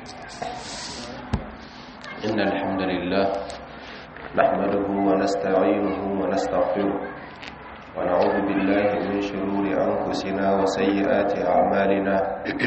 إن الحمد لله نحمده ونستعينه ونستغفره ونعوذ بالله من شرور أنفسنا وسيئات أعمالنا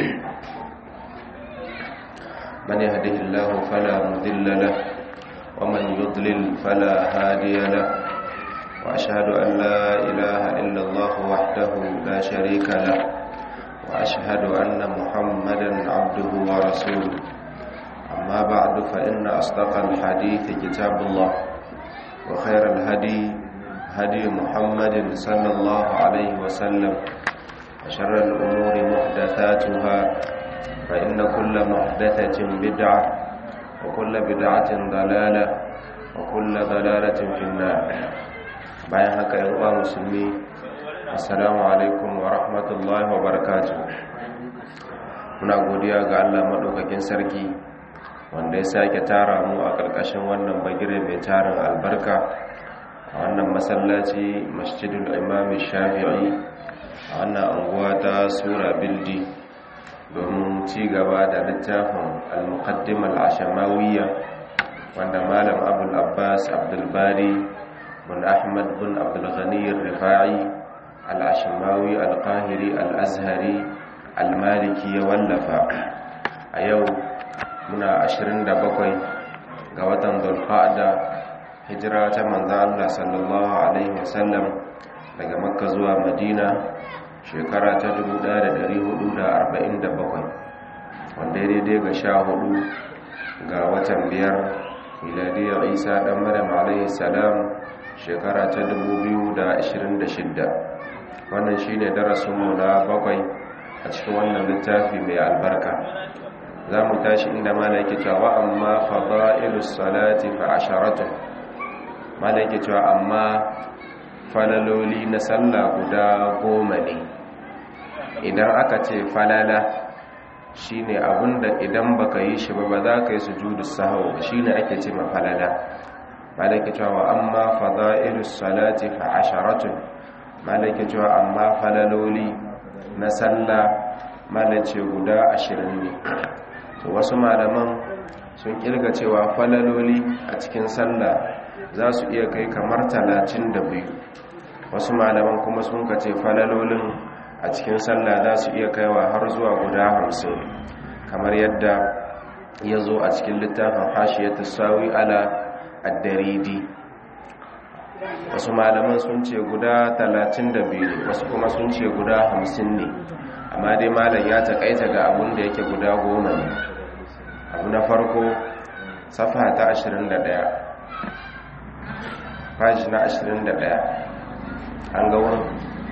من يهده الله فلا مذل له ومن يضلل فلا هادي له وأشهد أن لا إله إلا الله وحده لا شريك له وأشهد أن محمدا عبده ورسوله أما بعد فإن أصدق الحديث كتاب الله وخير الهدي هدي محمد صلى الله عليه وسلم وشر الأمور محدثاتها فإن كل محدثة بدعة وكل بدعة ضلالة وكل ضلالة في النار bayan haka yan uwa musulmi assalamu alaikum wa rahmatullahi wa barakatuh muna godiya ga Allah madaukakin sarki wanda ya sake tara mu a ƙarƙashin wannan bagire mai tarin albarka a wannan masallaci masjidul imami shafi'i a wannan anguwa ta sura bildi domin ci gaba da littafin al-muqaddim al-ashamawiyya wanda malam abul abbas abdulbari bin ahmad bin abdulghani rifa'i al-ashimawi al-qahiri al-azhari al-maliki ya wallafa a yau muna 27 ga watan dulqa'da hijira ta manzo Allah sallallahu alaihi wasallam daga makka zuwa madina shekara ta 1447 wanda daidai ga sha hudu ga watan biyar miladiyar isa dan maryam alaihi salam shekara ta 2026 wannan shine darasinmu na bakwai a cikin wannan littafi mai albarka za mu tashi inda mana yake cewa amma fada'ilus salati fa asharatu mana yake cewa amma falaloli na sallah guda goma ne idan aka ce falala shine abinda idan baka yi shi ba ba za ka yi sujudu sahau shine ake ce ma falala mana yake cewa amma fada'ilus salati fa asharatu mana yake cewa amma falaloli na sallah mana ce guda ashirin ne to wasu malaman sun kirga cewa falaloli a cikin sallah za su iya kai kamar talatin da biyu wasu malaman kuma sun kace falalolin a cikin sallah za su iya kaiwa har zuwa guda hamsin kamar yadda ya zo a cikin littafin hashiyar sawi ala addaridi wasu malaman sun ce guda talatin da biyu wasu kuma sun ce guda hamsin ne amma dai malam ya taƙaita ga abun da yake guda goma ne abu na farko safa ta 21 fashi na 21 an ga wurin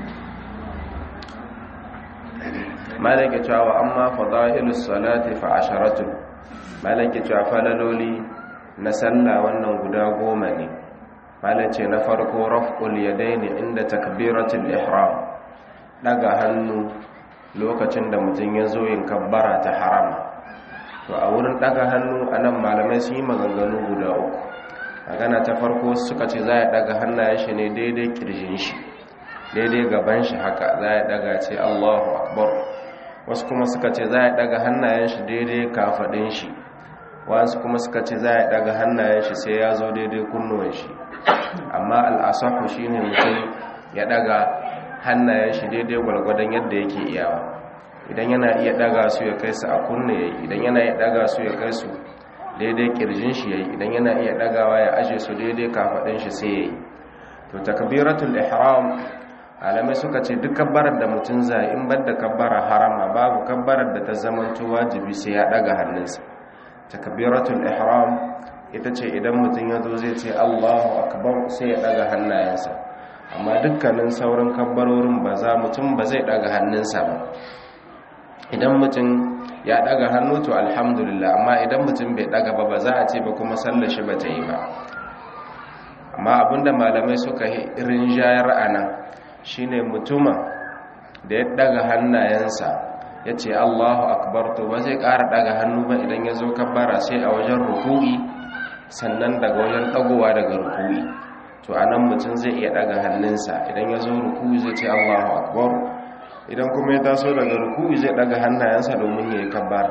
malaka cewa amma fada'ilus salati fa asharatun malaka cewa falaloli na sallah wannan guda goma ne malace na farko raf'ul yadaini inda takbiratul ihram daga hannu lokacin da mutum ya zo yin kabbara ta harama to a wurin daga hannu a nan malamai sun yi maganganu guda uku magana ta farko suka ce za a daga hannayen shi ne daidai kirjin shi daidai gaban shi haka za a daga ce allahu akbar wasu kuma suka ce za a daga hannayen shi daidai kafadin shi wasu kuma suka ce za a daga hannayen shi sai ya zo daidai kunnuwan shi amma al'asahu shi ne mutum ya daga hannayen shi daidai gwargwadon yadda yake iyawa idan yana iya daga su ya kai su a kunne yayi idan yana iya daga su ya kai su daidai kirjin shi yayi idan yana iya dagawa ya aje su daidai kafadin shi sai yayi to takbiratul ihram alamai suka ce duk kabbarar da mutum zai in bar da kabbara harama babu kabbarar da ta zamanto wajibi sai ya daga hannunsa takbiratul ihram ita ce idan mutum ya zo zai ce Allahu akbar sai ya daga hannayensa amma dukkanin sauran kabbarorin ba za mutum ba zai daga hannunsa ba idan mutum ya daga hannu to alhamdulillah amma idan mutum bai daga ba ba za a ce ba kuma sallar shi ba ta yi ba amma abinda malamai suka rinjayar a nan shine mutuma da ya daga hannayensa ya ce allahu akbar to ba zai ƙara daga hannu ba idan ya zo kabbara sai a wajen ruku'i sannan daga wajen dagowa daga ruku'i to a nan mutum zai iya daga hannunsa idan ya zo ruku'i zai ce allahu akbar idan kuma ya taso daga ruku'i zai daga hannayensa domin ya yi kabbara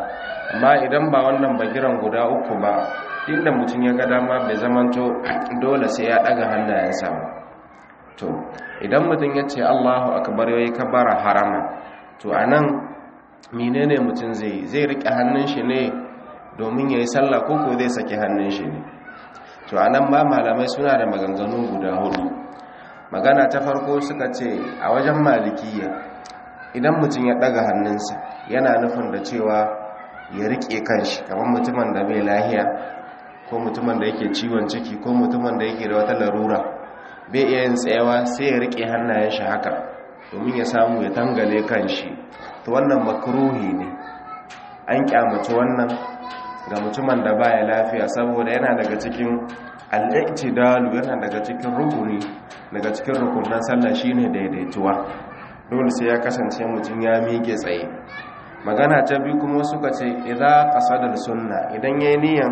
amma idan ba wannan bagiran guda uku ba inda mutum ya ga dama bai zamanto dole sai ya daga hannayensa ba to idan mutum ya ce Allahu akbar yayi kabara harama to anan menene mutum zai zai rike hannun shi ne domin yayi sallah ko ko zai saki hannun shi ne to anan ba malamai suna da maganganu guda hudu magana ta farko suka ce a wajen malikiya idan mutum ya daga hannunsa yana nufin da cewa ya rike kanshi kamar mutumin da bai lahiya ko mutumin da yake ciwon ciki ko mutumin da yake da wata larura bai iya yin tsayawa sai ya rike hannayen shi haka domin ya samu ya tangale kanshi to wannan makruhi ne an kyamaci wannan ga mutumin da baya lafiya saboda yana daga cikin al-i'tidalu yana daga cikin rukuni daga cikin rukunan sallah shine daidaituwa dole sai ya kasance mutum ya miƙe tsaye magana ta biyu kuma suka ce idza qasada sunna idan yayi niyan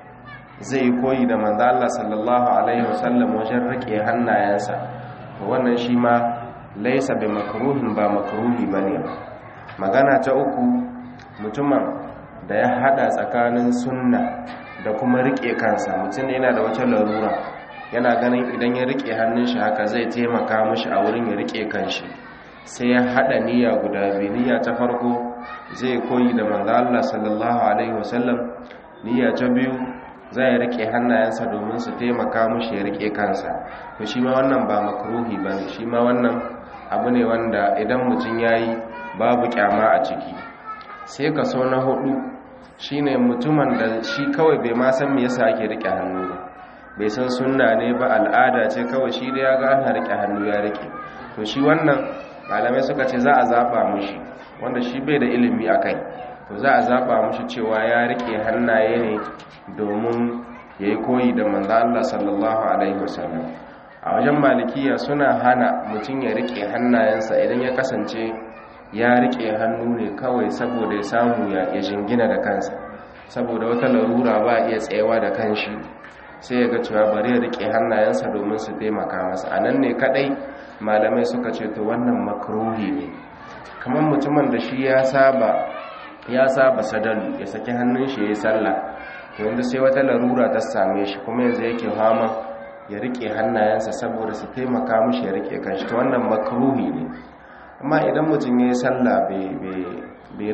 zai koyi da manzo Allah sallallahu alaihi wasallam wajen rike hannayensa to wannan shi ma laysa bi makruhin ba makruhi bane magana ta uku mutumin da ya hada tsakanin sunna da kuma rike kansa mutum ne yana da wata larura yana ganin idan ya rike hannun shi haka zai taimaka mishi a wurin ya rike kanshi sai ya hada niyya guda biyu niyya ta farko zai koyi da manzo Allah sallallahu alaihi wasallam niyya ta biyu zai rike hannayensa domin su taimaka mushi ya rike kansa to shi ma wannan ba makruhi bane shi ma wannan abu ne wanda idan mutum yayi babu kyama a ciki sai kaso na hudu shine mutumin da shi kawai bai ma san me yasa ake rike hannu ba bai san sunna ne ba al'ada ce kawai shi da ya ga ana rike hannu ya rike to shi wannan malamai suka ce za a zaba mushi wanda shi bai da ilimi akai to za a zaba mushi cewa ya rike hannaye ne domin ya yi koyi da manzo Allah sallallahu alaihi wasallam a wajen malikiya suna hana mutum ya rike hannayensa idan ya kasance ya rike hannu ne kawai saboda ya samu ya jingina da kansa saboda wata larura ba iya tsayawa da kanshi sai ya ga cewa bari ya rike hannayensa domin su taimaka masa a nan ne kadai malamai suka ce to wannan makruhi ne kamar mutumin da shi ya saba ya saba sadalu ya saki hannun shi ya yi sallah to yanzu sai wata larura ta same shi kuma yanzu yake fama ya rike hannayensa saboda su taimaka mishi ya rike kanshi to wannan makruhi ne amma idan mutum ya yi sallah bai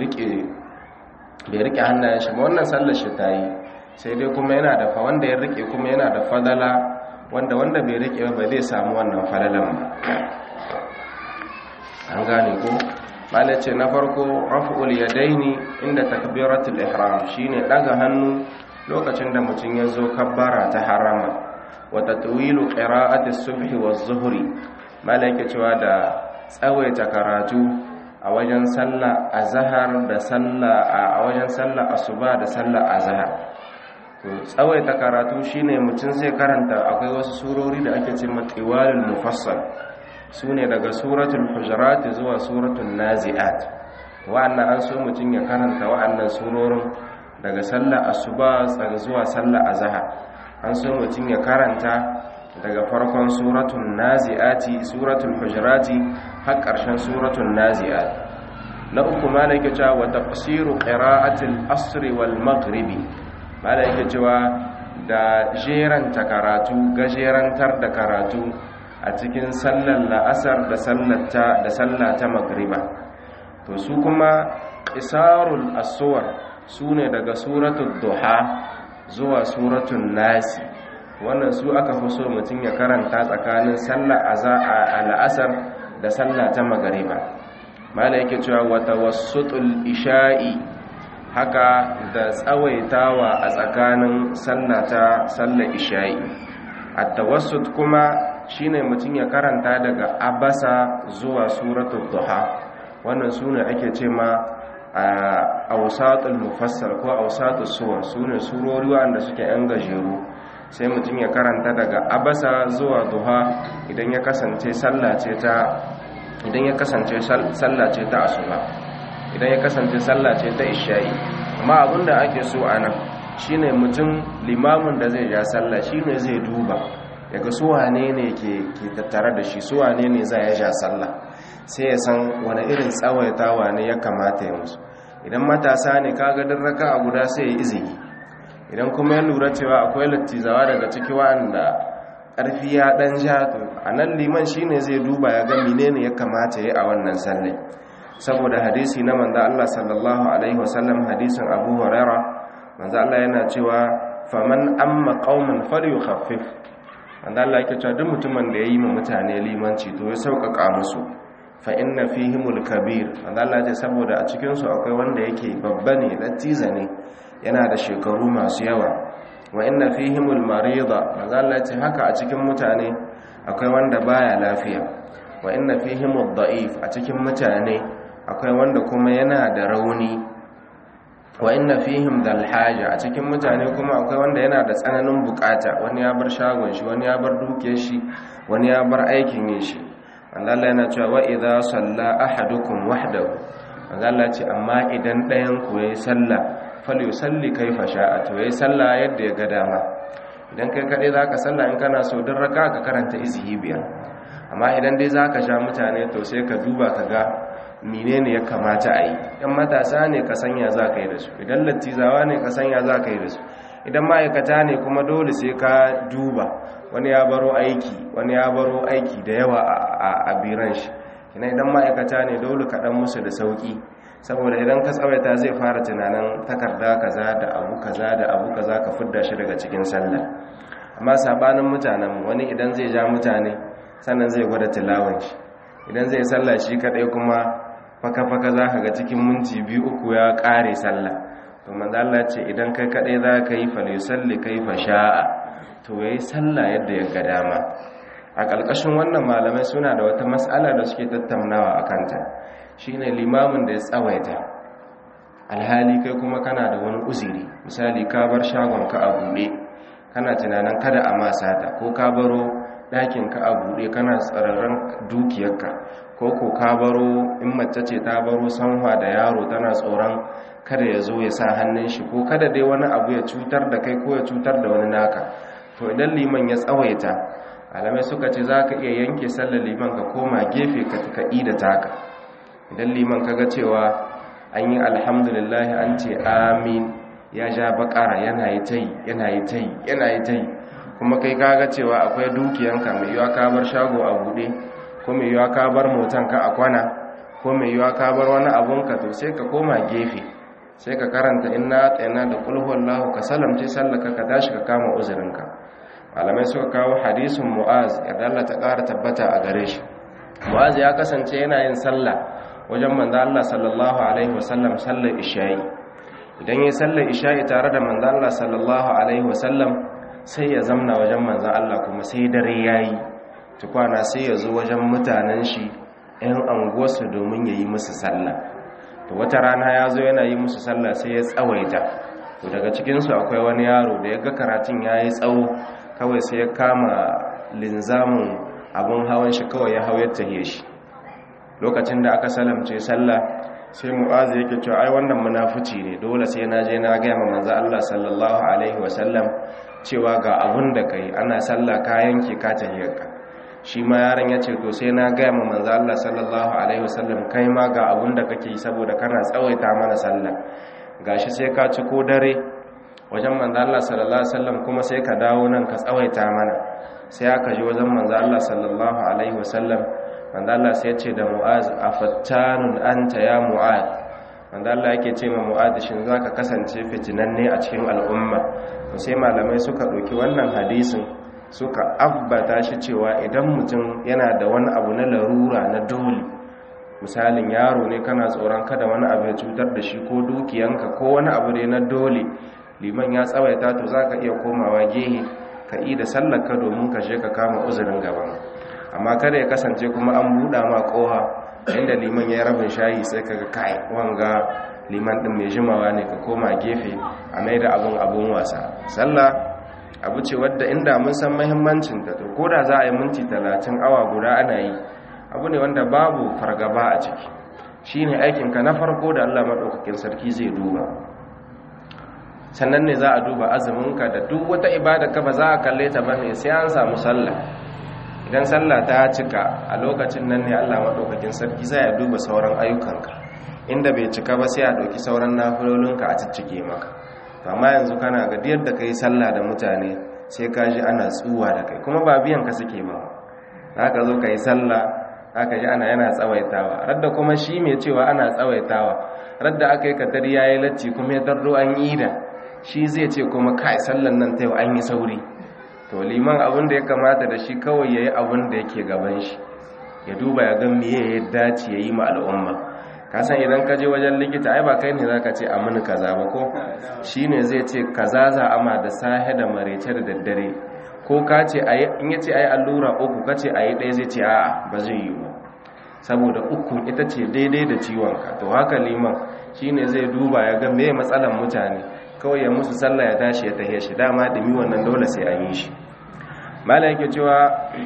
rike hannayen shi ba wannan sallar shi ta yi sai dai kuma yana da fa wanda ya rike kuma yana da fadala wanda wanda bai rike ba zai samu wannan fadalan ba an gane ko malai ce na farko raf'ul yadaini inda takbiratul ihram shine daga hannu lokacin da mutum ya zo kabbara ta harama wa tatwilu qira'ati subhi waz-zuhri malai ke cewa da tsawaita karatu a wajen sallah azhar da sallah a wajen sallah asuba da sallah azhar to tsawaita karatu shine mutum zai karanta akwai wasu surori da ake cewa tiwalul mufassal sune daga suratul hujurat zuwa suratul naziat wa'annan an so mutum ya karanta wa'annan surorin daga sallah asuba zuwa sallah azhar an so mutum ya karanta daga farkon suratul naziati suratul hujurati har ƙarshen suratul naziat na uku malaka cewa wa tafsiru qira'atil asr wal maghribi malaka cewa da jeranta karatu gajerantar da karatu a cikin sallar la'asar da sallata da sallata magriba to su kuma qisarul aswar sune daga suratul duha zuwa suratul nasi wannan su aka fi so mutum ya karanta tsakanin sallar al'asar da sallah ta magariba mala yake cewa wata wasutul isha'i haka da tsawaitawa a tsakanin sallah ta sallar isha'i at-tawassut kuma shine mutum ya karanta daga abasa zuwa suratul duha wannan sune ake ce ma awsatul mufassal ko awsatus suwar sune surori wanda suke yan gajeru sai mutum ya karanta daga abasa zuwa duha idan ya kasance sallace ta idan ya kasance sallace ta asuba idan ya kasance sallace ta isha'i amma abinda ake so anan shine mutum limamin da zai ja sallah shine zai duba daga su wane ne ke tattare da shi su wane ne za ya ja sallah sai ya san wani irin tsawaitawa ne ya kamata ya musu idan matasa ne kaga din raka a guda sai ya izini idan kuma ya lura cewa akwai lattizawa daga ciki wa'anda ƙarfi ya ɗan ja to a nan liman shine zai duba ya ga menene ya kamata ya a wannan sallai saboda hadisi na manzo Allah sallallahu alaihi wasallam hadisin Abu Huraira manzo Allah yana cewa faman amma qauman falyukhaffif manzo Allah yake cewa duk mutumin da yayi ma mutane limanci to ya sauƙaƙa musu fa inna fihimul kabir manzo Allah ya saboda a cikin su akwai wanda yake babba ne lattiza ne yana da shekaru masu yawa wa inna fihimul marida manzo Allah ya ce haka a cikin mutane akwai wanda baya lafiya wa inna fihimud da'if a cikin mutane akwai wanda kuma yana da rauni wa inna fihim dal haja a cikin mutane kuma akwai wanda yana da tsananin bukata wani ya bar shagon shi wani ya bar dukiyar shi wani ya bar aikin yin shi Allah yana cewa wa idza salla ahadukum wahdahu Allah ce amma idan ɗayan ku yayi sallah falyusalli kaifa sha'a to yayi sallah yadda ya ga dama idan kai kadai zaka sallah in kana so dan raka ka karanta izhi biyar amma idan dai zaka sha mutane to sai ka duba ka ga menene ya kamata a yi idan matasa ne ka sanya za ka yi da su idan lattizawa ne ka sanya za ka yi da su idan ma'aikata ne kuma dole sai ka duba wani ya baro aiki wani ya baro aiki da yawa a biran shi ina idan ma'aikata ne dole ka dan musu da sauki saboda idan ka tsawaita zai fara tunanin takarda kaza da abu kaza da abu kaza ka fidda shi daga cikin sallah amma sabanin mutanen wani idan zai ja mutane sannan zai gwada tilawan shi idan zai sallah shi kadai kuma faka-faka za ka ga cikin minti biyu uku ya kare sallah to manzo Allah ce idan kai kadai za ka yi falisalli kai fa sha'a to yayi sallah yadda ya ga dama a ƙarƙashin wannan malamai suna da wata mas'ala da suke tattaunawa akan ta shine limamin da ya tsawaita alhali kai kuma kana da wani uzuri misali ka bar shagon ka a buɗe kana tunanin kada a masa ta ko ka baro ɗakin ka a buɗe kana tsararren dukiyarka ko ko ka baro in mace ce ta baro sanwa da yaro tana tsoron kada ya zo ya sa hannun shi ko kada dai wani abu ya cutar da kai ko ya cutar da wani naka to idan liman ya tsawaita alamai suka ce za ka iya yanke sallar liman ka koma gefe ka kaɗi da taka idan liman ka ga cewa an yi alhamdulillah an ce amin ya ja bakara yana yi ta yi yana yi ta yi yana yi ta yi kuma kai kaga cewa akwai dukiyanka mai yiwa ka bar shago a buɗe ko mai yiwa ka bar motanka a kwana ko mai yiwa ka bar wani abunka to sai ka koma gefe sai ka karanta inna tsayana da kulhuwan lahu ka salamce sallaka ka tashi ka kama uzurinka malamai suka kawo hadisin mu'az ya ta ƙara tabbata a gare shi mu'az ya kasance yana yin sallah wajen manzo Allah sallallahu alaihi wasallam sallar isha'i idan yayi sallar isha'i tare da manzo Allah sallallahu alaihi wasallam sai ya zamna wajen manzan Allah kuma sai dare ya yi tukwana sai ya zo wajen mutanen shi 'yan anguwarsu domin ya yi musu sallah to wata rana ya zo yana yi musu sallah sai ya tsawaita to daga cikinsu akwai wani yaro da ya ga karatun ya yi tsawo kawai sai ya kama linzamin abin hawan shi kawai ya hau ya tahiye shi lokacin da aka salamce sallah sai mu'azu yake cewa ai wannan munafici ne dole sai na je na ga manzo Allah sallallahu alaihi wasallam cewa ga abun da kai ana sallah ka yanke ka tahiyarka shi ma yaron ya ce to sai na gaya ma manzo Allah sallallahu alaihi wasallam kai ma ga abun da kake yi saboda kana tsawaita mana sallah gashi sai ka ci ko dare wajen manzo Allah sallallahu alaihi wasallam kuma sai ka dawo nan ka tsawaita mana sai aka ji wajen manzo Allah sallallahu alaihi wasallam manzo Allah sai ya ce da Mu'az afattanun anta ya Mu'az manzo Allah yake ce ma Mu'az shin zaka kasance fitinanne a cikin al'umma sai malamai suka ɗauki wannan hadisin suka abbata shi cewa idan mutum yana da wani abu na larura na dole misalin yaro ne kana tsoron kada wani abu ya cutar da shi ko dukiyanka ko wani abu ne na dole liman ya tsawaita to za ka iya komawa gehe ka yi da sallaka domin ka je ka kama uzurin gaban amma kada ya kasance kuma an buɗa ma ƙoha inda liman ya yi rabin shayi sai ka ga kai wanga liman ɗin mai jimawa ne ka koma gefe a mai da abin abin wasa sallah abu ce wadda inda mun san mahimmancin ta to koda za a yi minti talatin awa guda ana yi abu ne wanda babu fargaba a ciki shi ne aikinka na farko da allah maɗaukakin sarki zai duba sannan ne za a duba azuminka da duk wata ibada ka ba za a kalle ta bane sai an samu sallah idan sallah ta cika a lokacin nan ne allah maɗaukakin sarki zai duba sauran ayyukanka inda bai cika ba sai a ɗauki sauran nafilolinka a ciccike maka to amma yanzu kana ga yadda ka yi sallah da mutane sai ka ji ana tsuwa da kai kuma ba biyan ka suke ba za ka zo ka yi sallah za ka ji ana yana tsawaitawa radda kuma shi mai cewa ana tsawaitawa radda aka yi katari ya yi latti kuma ya tarro an yi da shi zai ce kuma kai sallan nan ta yau an yi sauri to liman abin da ya kamata da shi kawai ya yi abin da yake gaban shi ya duba ya ga miye ya dace ya yi ma al'umma kasan idan ka je wajen likita ai ba kai ne za ka ce a mini kaza ba ko shi ne zai ce kaza za ama da sahe da marece da daddare ko ka ce in ya ce a yi allura uku ka ce a yi ɗaya zai ce a'a ba zai yi ba saboda uku ita ce daidai da ciwonka to haka liman shi ne zai duba ya ga me matsalan mutane kawai ya musu sallah ya tashi ya tahe shi dama dumi wannan dole sai an yi shi mala yake cewa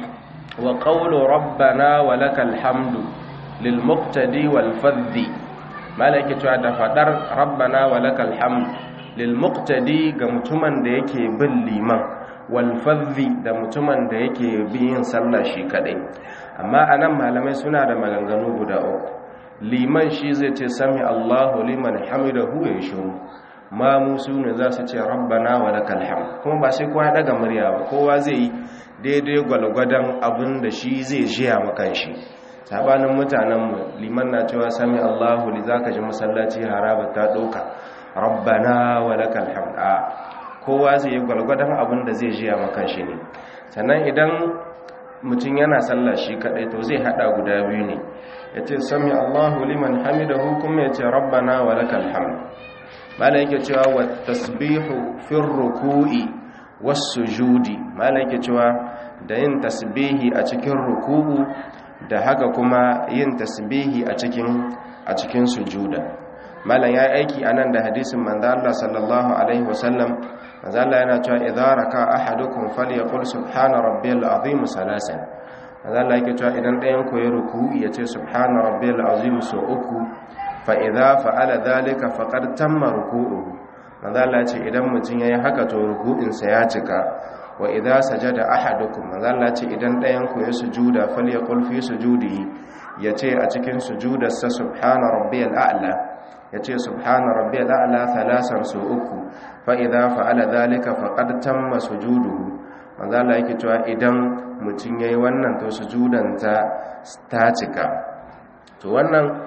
wa qawlu rabbana wa lakal hamdu lil muqtadi wal fadhi mala yake cewa da fadar rabbana wa lakal hamdu lil muqtadi ga mutumin da yake bin liman wal fadhi da mutumin da yake bin yin sallah shi kadai amma anan malamai suna da maganganu guda uku liman shi zai ce sami Allahu liman hamidahu ya shiru ma musu ne za su ce rabbana wa lakal hamd kuma ba sai kowa daga murya ba kowa zai yi daidai gwalgwadon abin da shi zai jiya makan shi sabanin mutanenmu liman na cewa sami Allahu li zaka ji masallaci haraba ta doka rabbana wa lakal hamd a kowa zai yi gwalgwadon abin da zai jiya makan shi ne sannan idan mutum yana sallah shi kadai to zai hada guda biyu ne yace sami Allahu liman hamidahu kuma yace rabbana wa lakal hamd mala yake cewa wa tasbihu fi ruku'i was sujudi mala yake cewa da yin tasbihi a cikin ruku'u da haka kuma yin tasbihi a cikin a cikin sujuda malan yayi aiki anan da hadisin manzo Allah sallallahu alaihi wasallam manzo Allah yana cewa idza raka ahadukum falyaqul subhana rabbiyal azim salasan manzo Allah yake cewa idan ɗayan ku ya ruku'i yace subhana rabbiyal azim so uku fa'iza fa'ala zalika faƙar tamma ruku'uhu manzala ce idan mutum ya yi haka to ruku'insa ya cika wa idan sajada ahadukum manzala ce idan ɗayanku ya sujuda falya ƙulfi sujudi ya ce a cikin sujudarsa subhana rabbiyal a'la ya ce subhana rabbiyal a'la thalasan su uku fa'iza fa'ala zalika faƙar tamma sujuduhu manzala yake cewa idan mutum ya yi wannan to sujudanta ta cika to wannan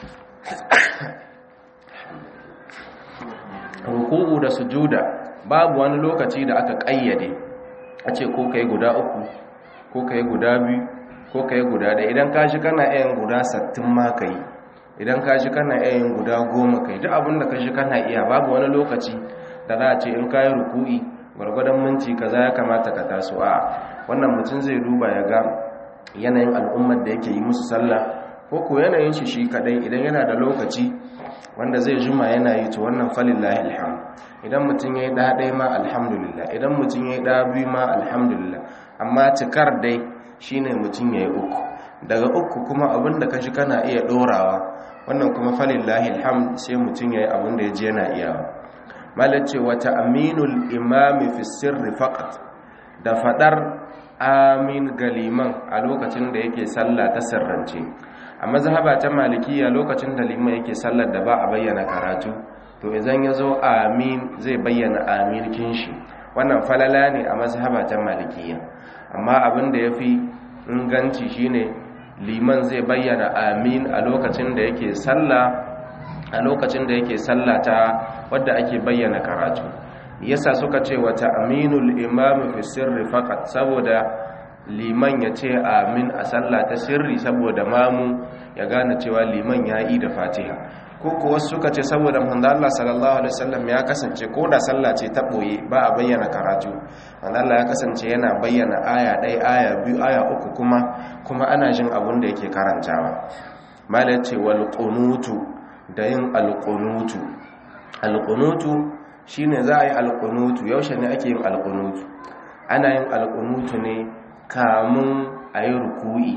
ruku'u da sujuda babu wani lokaci da aka kayyade a ce ko kai guda uku ko kai guda biyu ko kai guda ɗaya idan ka shi kana yin guda sattin ma kai idan ka shi kana yin guda goma kai duk abin da ka shi kana iya babu wani lokaci da za a ce in ka yi ruku'i gwargwadon minti kaza ya kamata ka taso a wannan mutum zai duba ya ga yanayin al'ummar da yake yi musu sallah ko ko yanayin shi shi kadai idan yana da lokaci wanda zai juma yana yi to wannan falillahi alham idan mutum yayi da dai ma alhamdulillah idan mutum yayi da biyu ma alhamdulillah amma cikar dai shine mutum yayi uku daga uku kuma abinda kashi kana iya dorawa wannan kuma falillahi alham sai mutum yayi abinda yaji yana iyawa malace wa ta'minul imami fi sirri faqat da fadar amin galiman a lokacin da yake sallah ta sirrance a mazhaba ta malikiya lokacin da liman yake sallar da ba a bayyana karatu to idan ya zo amin zai bayyana amin kinshi wannan falala ne a mazhaba ta malikiya amma abin da ya fi inganci shine liman zai bayyana amin a lokacin da yake sallah a lokacin da yake sallah ta wadda ake bayyana karatu yasa suka ce wata aminul imam fi sirri faqat saboda liman ya ce amin a sallah ta sirri saboda mamu ya gane cewa liman ya yi da fatiha ko kuwa suka ce saboda manzo Allah sallallahu alaihi wasallam ya kasance ko da sallah ce ta boye ba a bayyana karatu manzo Allah ya kasance yana bayyana aya ɗaya aya biyu aya uku kuma kuma ana jin abun da yake karantawa mala ce wal qunutu da yin al qunutu al qunutu shine za a yi al qunutu yaushe ne ake yin al qunutu ana yin al qunutu ne kamun a yi ruku'i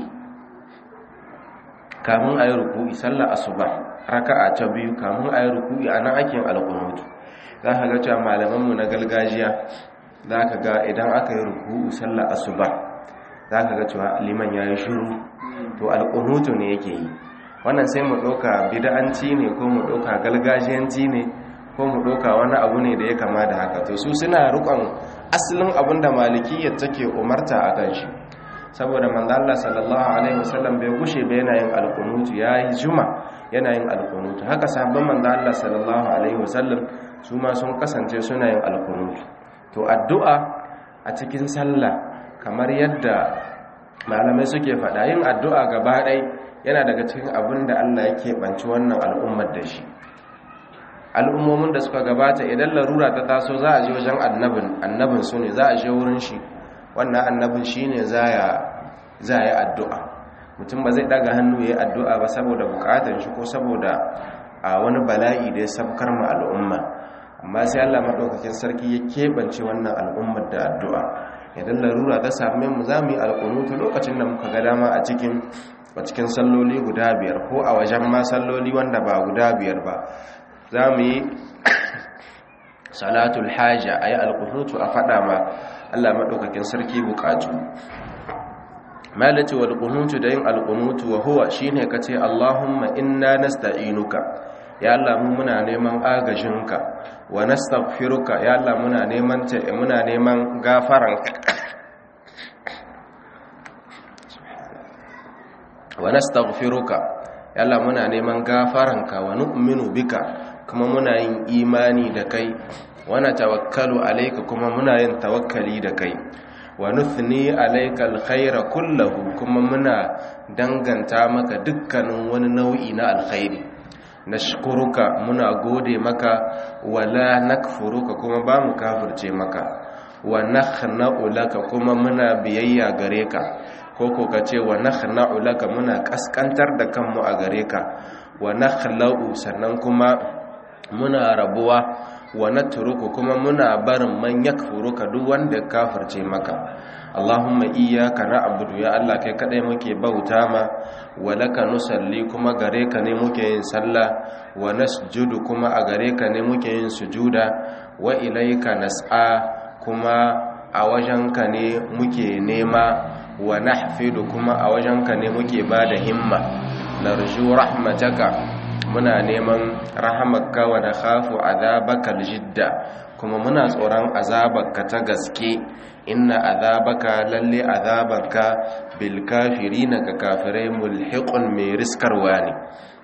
kamun a yi ruku'i sallar asuba raka'a ta biyu kamun a yi ruku'i a nan ake yin alƙunutu za ka ga cewa malamanmu na gargajiya za ka ga idan aka yi ruku'u sallar asuba za ka ga cewa liman ya yi shuru to alƙunutu ne yake yi wannan sai mu ɗauka bid'anci ne ko mu ɗauka galgajiyanci ne ko mu ɗauka wani abu ne da ya kama da haka to su suna rukon asalin abin da malikiyyar take umarta a kan shi saboda manzo Allah sallallahu alaihi wasallam bai gushe ba yana yin alqunutu yayi juma yana yin alqunutu haka sahabban manzo Allah sallallahu alaihi wasallam su ma sun kasance suna yin alqunutu to addu'a a cikin sallah kamar yadda malamai suke faɗa yin addu'a gaba ɗai yana daga cikin abin da Allah yake banci wannan al'ummar da shi al'ummomin da suka gabata idan larura ta taso za a je wajen annabin annabin su ne za a je wurin shi wannan annabin shi ne za a yi addu'a mutum ba zai daga hannu ya yi addu'a ba saboda bukatar shi ko saboda a wani bala'i da ya sabkar ma al'umma amma sai Allah maɗaukakin sarki ya keɓance wannan al'ummar da addu'a idan larura ta same mu za mu yi alƙunutu lokacin da muka ga dama a cikin a cikin salloli guda biyar ko a wajen ma salloli wanda ba guda biyar ba za mu yi salatul hajja a yi alƙunutu a faɗa ma Allah maɗaukakin sarki buƙatu malaci wal qunutu da yin al qunutu wa huwa shine kace Allahumma inna nasta'inuka ya Allah mu muna neman agajinka wa nastaghfiruka ya Allah muna neman ta muna neman gafaranka wa nastaghfiruka ya Allah muna neman gafaranka wa nu'minu bika kuma muna yin imani da kai wa natawakkalu alayka kuma muna yin tawakkali da kai wa nuthni alayka alkhaira kullahu kuma muna danganta maka dukkanin wani nau'i na alkhairi nashkuruka muna gode maka wala nakfuruka kuma ba mu kafirce maka wa nakhna'u laka kuma muna biyayya gare ka ko ko kace wa nakhna'u laka muna kaskantar da kanmu a gare ka wa nakhla'u sannan kuma muna rabuwa wa natruku kuma muna barin man yakfuruka duk wanda kafirce maka Allahumma iyyaka na'budu ya Allah kai kadai muke bauta ma wa laka nusalli kuma gare ka ne muke yin sallah wa nasjudu kuma a gare ka ne muke yin sujuda wa ilayka nas'a kuma a wajenka ne muke nema wa nahfidu kuma a wajenka ne muke bada himma narju rahmataka muna neman rahamarka wa nakhafu azabaka jidda kuma muna tsoron azabarka ta gaske inna azabaka lalle azabarka bil kafirina ka kafirai mulhiqun mai riskarwa ne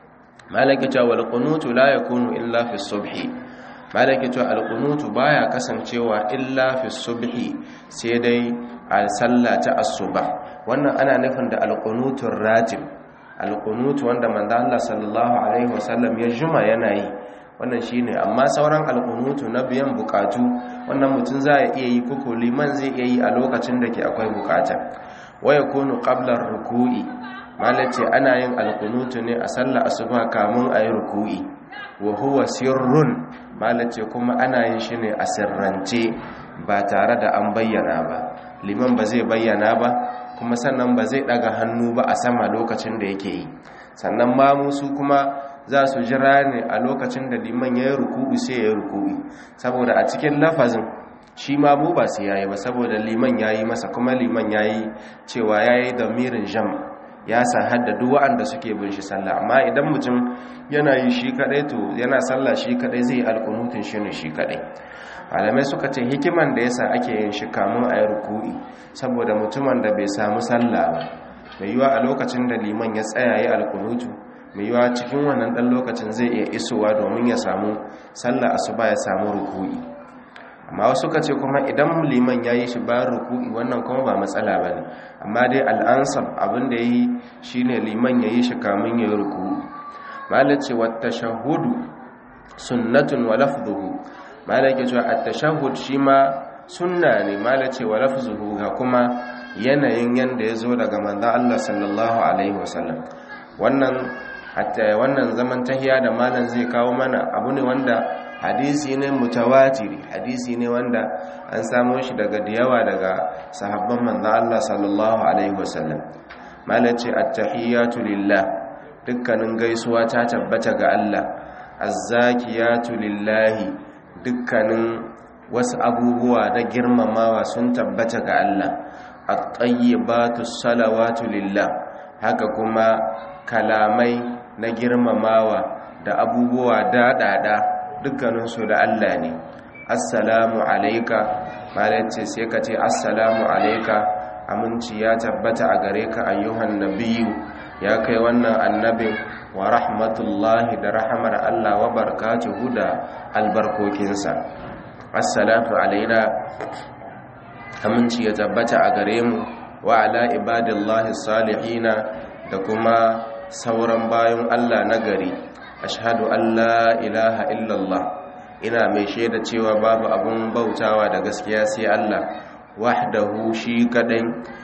malaki ta wal qunutu la yakunu illa fi subhi malaki ta al qunutu baya kasancewa illa fi subhi sai dai a sallata asuba wannan ana nufin da al qunutur ratib alƙunutu wanda manzo Allah sallallahu alaihi wasallam ya juma yana yi wannan shine amma sauran alƙunutu na biyan bukatu wannan mutum za ya iya yi koko liman zai iya yi a lokacin da ke akwai bukata waya kunu qabla ruku'i malace ana yin alƙunutu ne a sallar asuba kamun a yi ruku'i wa huwa sirrun malace kuma ana yin shi ne a sirrance ba tare da an bayyana ba liman ba zai bayyana ba kuma sannan ba zai daga hannu ba a sama lokacin da yake yi sannan ma musu kuma za su jira ne a lokacin da liman ya yi ruku'u sai ya yi ruku'u saboda a cikin lafazin shi ma mu ba su yayi ba saboda liman ya yi masa kuma liman ya yi cewa ya yi damirin jam ya san hadda duk wa'anda suke bin shi sallah amma idan mutum yana yi shi kadai to yana sallah shi kadai zai yi alkunutun shi ne shi kadai malamai suka ce hikiman da yasa ake yin shi kamun a yi ruku'i saboda mutumin da bai samu sallah ba mai yiwa a lokacin da liman ya tsaya yi alkunutu mai yiwa cikin wannan dan lokacin zai iya isowa domin ya samu sallah asuba ya samu ruku'i amma wasu suka ce kuma idan liman ya yi shi bayan ruku'i wannan kuma ba matsala ba ne amma dai al'ansab abin da ya yi shi ne liman ya yi shi kamun ya yi ruku'i malace wata shahudu sunnatun wa lafzuhu malake cewa at-tashahhud shi ma sunna ne malace wa lafzuhu ga kuma yanayin yanda ya zo daga manzon Allah sallallahu alaihi wasallam wannan hatta wannan zaman tahiya da malam zai kawo mana abu ne wanda hadisi ne mutawatiri hadisi ne wanda an samo shi daga diyawa daga sahabban manzon Allah sallallahu alaihi wasallam malace at-tahiyatu lillah dukkanin gaisuwa ta tabbata ga Allah az-zakiyatu lillahi dukkanin wasu abubuwa na girmamawa sun tabbata ga Allah at-tayyibatu salawatu lillah haka kuma kalamai na girmamawa da abubuwa daɗaɗa dukkaninsu da Allah ne assalamu alaika malace sai ka ce assalamu alaika aminci ya tabbata a gare ka ayyuhan nabiyu ya kai wannan annabin wa rahmatullahi da rahamar Allah wa barakatuhu da albarkokinsa assalatu alaina aminci ya tabbata a gare mu wa ala ibadillahi salihina da kuma sauran bayan Allah na gari ashhadu an la ilaha illallah ina mai shaida cewa babu abun bautawa da gaskiya sai Allah wahdahu shi kadai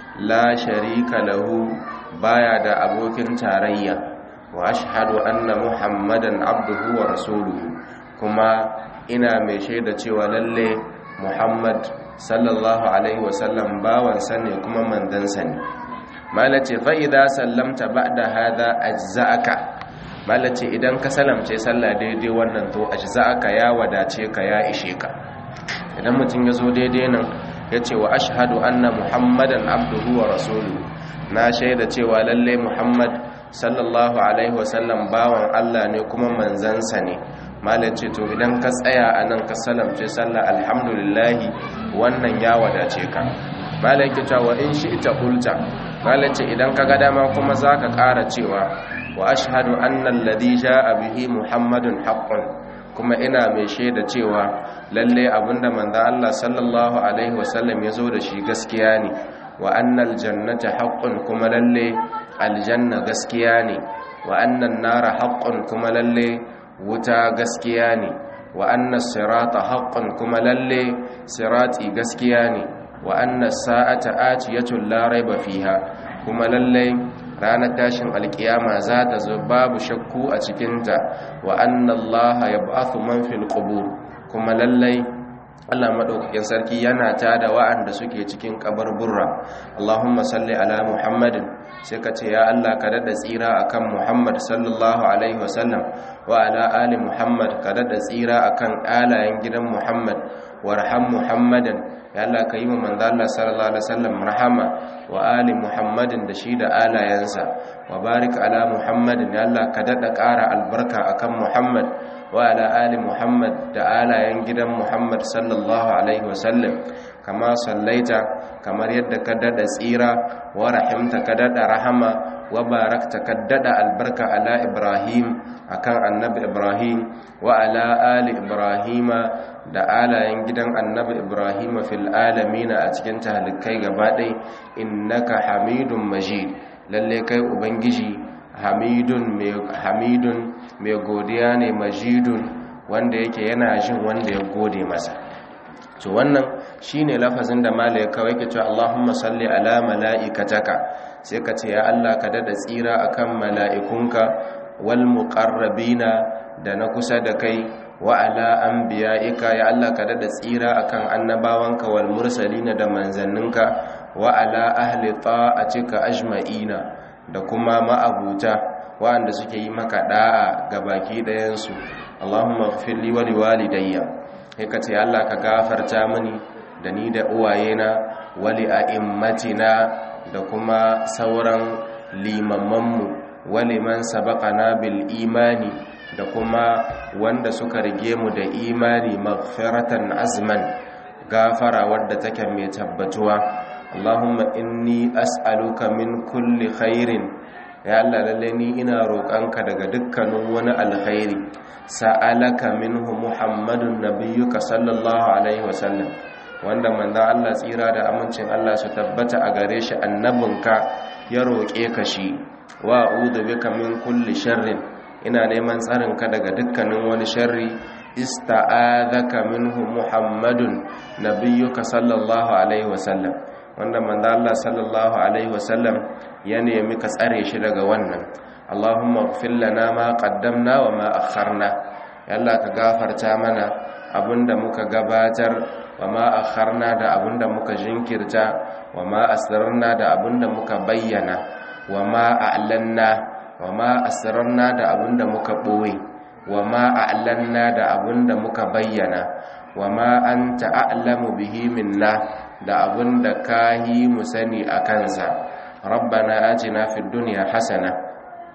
la sharika lahu baya da abokin tarayya wa ashhadu anna muhammadan abduhu wa rasuluhu kuma ina mai shaida cewa lalle muhammad sallallahu alaihi wasallam bawansa ne kuma mandansa ne malace fa idza sallamta ba'da hadha ajza'aka malace idan ka salamce sallah daidai wannan to ajza'aka ya wadace ka ya ishe ka idan mutum ya zo daidai nan ya ce wa ashhadu anna muhammadan abduhu wa rasuluhu na shaida cewa lalle muhammad sallallahu alaihi wasallam bawan allah ne kuma manzansa ne malace to idan ka tsaya a nan ka salamce sallah alhamdulillahi wannan ya wadace ka malaki cewa in shi ita hulta malace idan ka ga dama kuma za ka ƙara cewa wa ashhadu anna alladhi ja'a bihi muhammadun haqqun kuma ina mai shaida cewa lalle abinda manzo Allah sallallahu alaihi wasallam ya zo da shi gaskiya ne wa annal jannata haqqun kuma lalle aljanna gaskiya ne wa annan nara haqqun kuma lalle wuta gaskiya ne wa annas sirata haqqun kuma lalle sirati gaskiya ne wa annas sa'ata atiyatun la raiba fiha kuma lalle ranar tashin alkiyama za ta zo babu shakku a cikinta wa annallaha yab'athu man fil qubur kuma lallai Allah madaukakin sarki yana tada wa'anda suke cikin kabarburra Allahumma salli ala Muhammadin sai ka ce ya Allah ka dada tsira akan Muhammad sallallahu alaihi wasallam wa ala ali Muhammad ka dada tsira akan alayen gidan Muhammad warham Muhammadan ya Allah ka yi wa manzo Allah sallallahu alaihi wasallam rahama wa ali Muhammadin da shi da alayensa wa barik ala Muhammadin ya Allah ka dada ƙara albarka akan Muhammad wa ala ali Muhammad da alayen gidan Muhammad sallallahu alaihi wasallam kama sallaita kamar yadda ka dada tsira wa rahimta ka dada rahama wa barakta ka dada albarka ala Ibrahim akan annabi Ibrahim wa ala ali Ibrahima da alayen gidan annabi Ibrahim fil alamin a cikin talikai gabaɗai innaka hamidun majid lalle kai ubangiji hamidun mai hamidun mai godiya ne majidun wanda yake yana jin wanda ya gode masa to wannan shine lafazin da malai kawai ke cewa Allahumma salli ala malaikataka sai ka ce ya Allah ka dada tsira akan mala'ikunka wal muqarrabina da na kusa da kai wa ala anbiya'ika ya Allah ka dada tsira akan annabawanka wal mursalina da manzanninka wa ala ahli ta'atika ajma'ina da kuma ma'abuta wa'anda suke yi maka da'a ga baki ɗayan su Allahumma ighfir li wa liwalidayya kai ka ce Allah ka gafarta mini da ni da uwayena wa li a'immatina da kuma sauran limammanmu wa liman sabaqana bil imani da kuma wanda suka rige mu da imani maghfiratan azman gafara wadda take mai tabbatuwa Allahumma inni as'aluka min kulli khairin ya Allah lalle ni ina roƙanka daga dukkanin wani alkhairi sa'alaka minhu Muhammadun nabiyyuka sallallahu alaihi wasallam wanda manzo Allah tsira da amincin Allah su tabbata a gare shi annabinka ya roƙe ka shi wa a'udhu bika min kulli sharrin ina neman tsarinka daga dukkanin wani sharri ista'adhaka minhu muhammadun nabiyyuka sallallahu alaihi wasallam wanda manzo Allah sallallahu alaihi wasallam ya nemi ka tsare shi daga wannan Allahumma ighfir lana ma qaddamna wa ma akharna ya Allah ka gafarta mana abinda muka gabatar wa ma akharna da abinda muka jinkirta wa ma asrarna da abinda muka bayyana wa ma a'lanna wa ma asrarna da abinda muka ɓoye wa ma a'lanna da abinda muka bayyana wa ma anta a'lamu bihi minna da abinda ka yi mu sani a kansa rabbana atina fid dunya hasana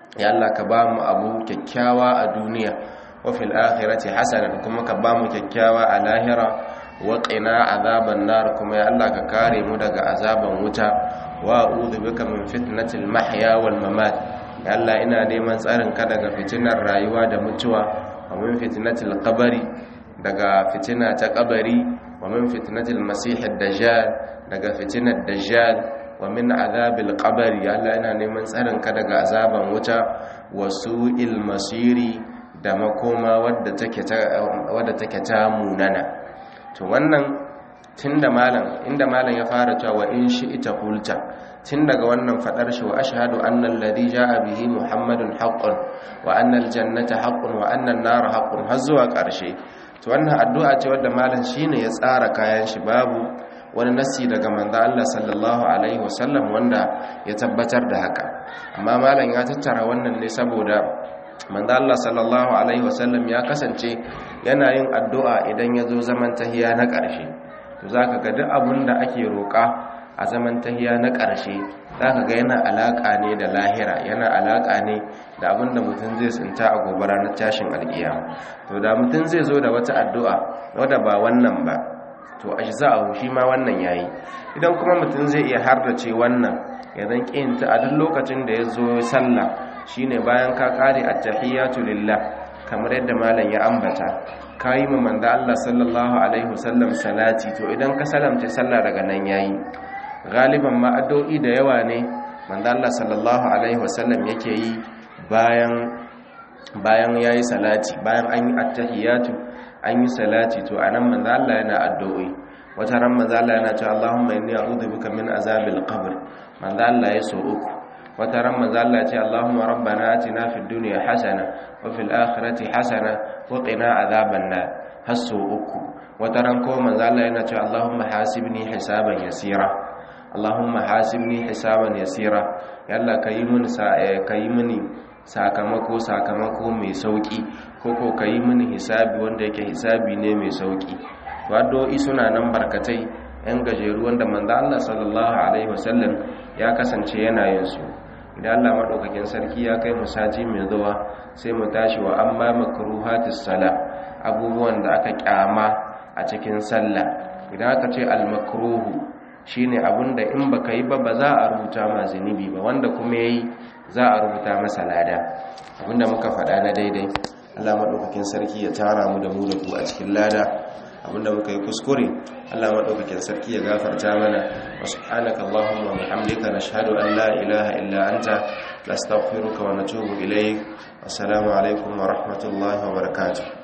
ya Allah ka ba mu abu kyakkyawa a duniya wa fil akhirati hasanan kuma ka ba mu kyakkyawa a lahira wa qina azaban nar kuma ya Allah ka kare mu daga azaban wuta wa a'udhu bika min fitnatil mahya wal mamat ya Allah ina neman tsarin ka daga fitinar rayuwa da mutuwa wa min fitnatil qabri daga fitina ta kabari wa min fitnatil masih ad-dajjal daga fitinar dajjal wa min azabil qabri ya Allah ina neman tsarin ka daga azaban wuta wa su'il masiri da makoma wadda take ta wadda take ta munana to wannan tunda malam inda malam ya fara cewa in shi ita kulta tun daga wannan fadar shi wa ashhadu anna alladhi jaa bihi muhammadun haqqun wa anna aljannata haqqun wa anna an-nar haqqun har zuwa karshe to wannan addu'a ce wadda malam shine ya tsara kayan shi babu wani nasi daga manzo Allah sallallahu alaihi wasallam wanda ya tabbatar da haka amma malam ya tattara wannan ne saboda manzo Allah sallallahu alaihi wasallam ya kasance yana yin addu'a idan ya zo zaman tahiya na ƙarshe to zaka ga duk abin da ake roƙa a zaman tahiya na ƙarshe zaka ga yana alaka ne da lahira yana alaka ne da abin da mutum zai tsinta a gobe ranar tashin alƙiyama to da mutum zai zo da wata addu'a wadda ba wannan ba to ajza'u shi ma wannan yayi idan kuma mutum zai iya hardace wannan ya zan kinta a duk lokacin da ya zo sallah shine bayan ka kare at-tahiyatu lillah kamar yadda malam ya ambata kayi ma manzo Allah sallallahu alaihi wasallam salati to idan ka salamta sallah daga nan yayi galiban ma addu'o'i da yawa ne manzo Allah sallallahu alaihi wasallam yake yi bayan bayan yayi salati bayan an yi at-tahiyatu an yi salati to anan manzo Allah yana addu'o'i wata ran manzo Allah yana cewa Allahumma inni a'udhu bika min azabil qabr manzo Allah ya so uku wata ran manzo Allah ya ce Allahumma rabbana atina fid dunya hasana wa fil akhirati hasana wa qina azaban nar hasso uku wata ran ko manzo Allah yana cewa Allahumma hasibni hisaban yasira Allahumma hasibni hisaban yasira ya Allah kayi mini kayi mini sakamako sakamako mai sauki ko ko kayi mini hisabi wanda yake hisabi ne mai sauki addu'o'i suna nan barkatai yan gajeru wanda manzo Allah sallallahu alaihi wasallam ya kasance yana yin su idan Allah madaukakin sarki ya kai mu sati mai zuwa sai mu tashi wa amma makruhatis sala abubuwan da aka kyama a cikin sallah idan aka ce al makruhu shine abinda in baka yi ba ba za a rubuta ma zunubi ba wanda kuma yayi za a rubuta masa lada abinda muka faɗa na daidai Allah madaukakin sarki ya tara mu da mu da ku a cikin lada abinda muka yi kuskure Allah madaukakin sarki ya gafarta mana wa subhanaka allahumma wa bihamdika nashhadu an la ilaha illa anta nastaghfiruka wa natubu ilayk assalamu alaikum wa rahmatullahi wa barakatuh